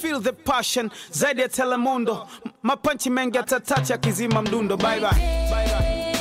feel the passion zaidi ya telemundo M- mapanchi mengi atatacha kizima mdundo bye bye.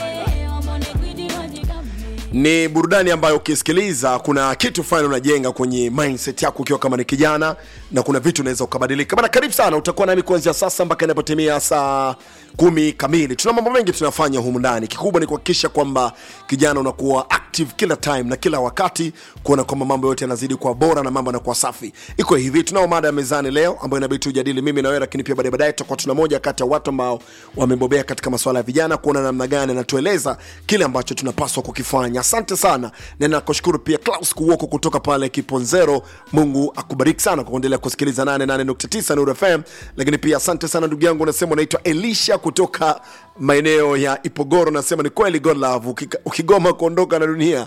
ni burudani ambayo ukisikiliza kuna kitu fulani unajenga kwenye mindset yako ukiwa kama ni kijana na kuna vitu unaweza ukabadilika bana karibu sana utakuwa nami kuanzia sasa mpaka inapotimia saa kumi kamili tuna mambo mengi tunafanya humu ndani kikubwa ni kuhakikisha kwamba kijana unakuwa active kila time na kila wakati kuona kwamba mambo yote yanazidi kuwa bora na mambo yanakuwa safi iko hivi tunao mada ya mezani leo ambayo inabidi tujadili mimi na wewe lakini pia baadaye baadaye tutakuwa tuna moja kati ya watu ambao wamebobea katika masuala ya vijana kuona namna gani anatueleza kile ambacho tunapaswa kukifanya asante sana na nakushukuru pia Klaus Kuwoko kutoka pale Kiponzero Mungu akubariki sana kwa kuendelea kusikiliza 88.9 Nuru FM lakini pia asante sana ndugu yangu unasema unaitwa Elisha kutoka maeneo ya Ipogoro nasema ni kweli God love ukika- ukigoma kuondoka na dunia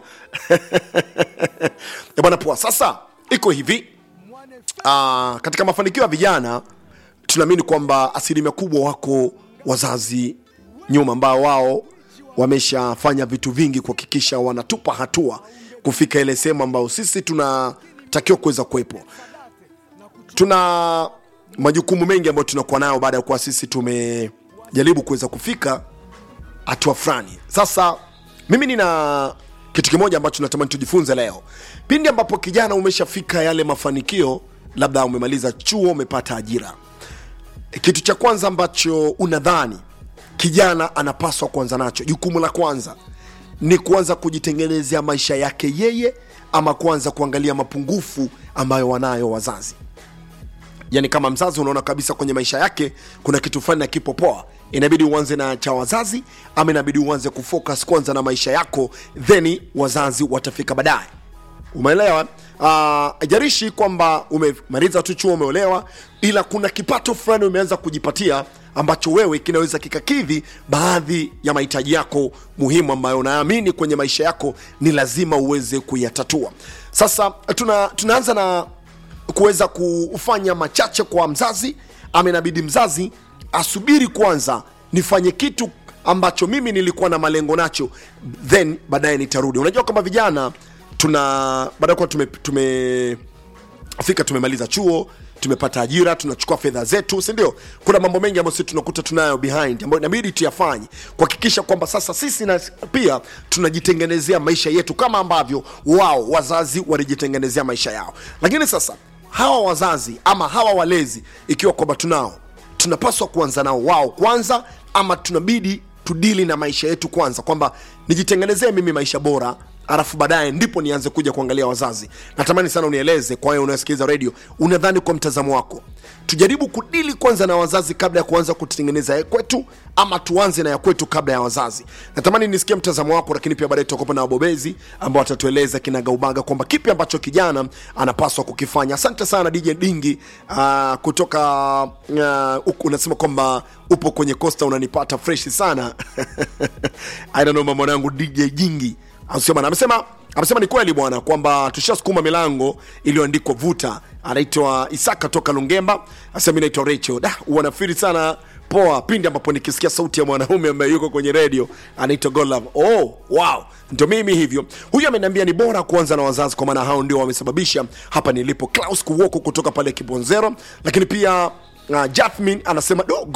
Eh, bwana poa sasa iko hivi uh, katika mafanikio ya vijana tunaamini kwamba asilimia kubwa wako wazazi nyuma ambao wao wameshafanya vitu vingi kuhakikisha wanatupa hatua kufika ile sehemu ambayo sisi tunatakiwa kuweza kuwepo tuna majukumu mengi ambayo tunakuwa nayo baada ya kuwa sisi tumejaribu kuweza kufika hatua fulani sasa mimi nina kitu kimoja ambacho natamani tujifunze leo pindi ambapo kijana umeshafika yale mafanikio labda umemaliza chuo umepata ajira kitu cha kwanza ambacho unadhani kijana anapaswa kuanza nacho jukumu la kwanza ni kuanza kujitengenezea maisha yake yeye ama kuanza kuangalia mapungufu ambayo wanayo wazazi yani kama mzazi unaona kabisa kwenye maisha yake kuna kitu fulani akipo poa inabidi uanze na cha wazazi ama inabidi uanze kufocus kwanza na maisha yako then wazazi watafika baadaye umeelewa uh, jarishi kwamba umemaliza tu chuo umeolewa ila kuna kipato fulani umeanza kujipatia ambacho wewe kinaweza kikakidhi baadhi ya mahitaji yako muhimu ambayo unaamini kwenye maisha yako ni lazima uweze kuyatatua sasa tuna, tunaanza na kuweza kufanya machache kwa mzazi ama inabidi mzazi asubiri kwanza nifanye kitu ambacho mimi nilikuwa na malengo nacho then baadaye nitarudi unajua kwamba vijana tuna baada ya kuwa tume, tume fika tumemaliza chuo tumepata ajira tunachukua fedha zetu si ndio kuna mambo mengi ambayo sisi tunakuta tunayo behind ambayo inabidi tuyafanye kuhakikisha kwamba sasa sisi na pia tunajitengenezea maisha yetu kama ambavyo wao wazazi walijitengenezea maisha yao lakini sasa hawa wazazi ama hawa walezi ikiwa kwamba tunao tunapaswa kuanza nao wao kwanza ama tunabidi tudili na maisha yetu kwanza kwamba nijitengenezee mimi maisha bora alafu baadaye ndipo nianze kuja kuangalia wazazi natamani sana unieleze kwa hiyo unasikiliza redio unadhani kwa mtazamo wako tujaribu kudili kwanza na wazazi kabla ya kuanza kutengeneza ya kwetu ama tuanze na ya kwetu kabla ya wazazi natamani nisikie mtazamo wako lakini pia baadaye tutakuwa na wabobezi ambao watatueleza kinagaubaga kwamba kipi ambacho kijana anapaswa kukifanya asante sana dj dingi uh, kutoka uh, unasema kwamba upo kwenye costa unanipata freshi sana I don't know mama mwanangu dj jingi Anasema- amesema amesema ni kweli bwana kwamba tushasukuma milango iliyoandikwa vuta anaitwa isaka toka lungemba anasema mi naitwa rachel da wanafiri sana poa pindi ambapo nikisikia sauti ya mwanaume ambaye yuko kwenye redio anaitwa golove oh wow ndio mimi hivyo huyu ameniambia ni bora kuanza na wazazi kwa maana hao ndio wamesababisha hapa nilipo klaus kuwoko kutoka pale kibonzero lakini pia uh, jathmin anasema do